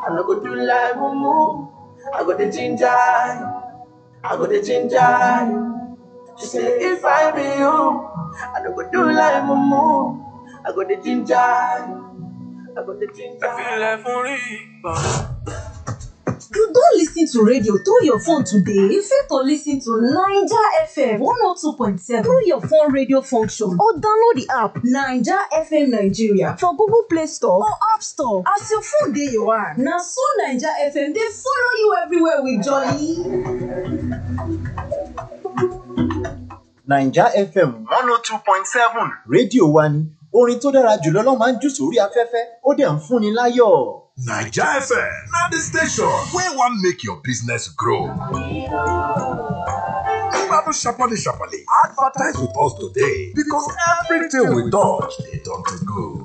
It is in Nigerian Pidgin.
I no go do like mumu. I go the ginger, I go the ginger. She say if I be you, I no go do like mumu. I go the ginger, I go the ginger. Filẹ̀ fún rí gbọ̀n. You don lis ten to radio through your phone today? You fit to lis ten to Naija FM 102.7 through your phone radio function or download the app Naija FM Nigeria for Google Play Store or App Store. As your phone dey your hand, na so Naija FM dey follow you everywhere with jolly. naija fm one oh two point seven rédíò wa ni orin tó dára jùlọ ló máa ń jù sórí afẹ́fẹ́ ó dẹ̀ ń fúnni láyọ̀. Naija FM na the station wey wan make your business grow. Babu Sharparly Sharparly advertise with us today because everything we touch dey turn to gold.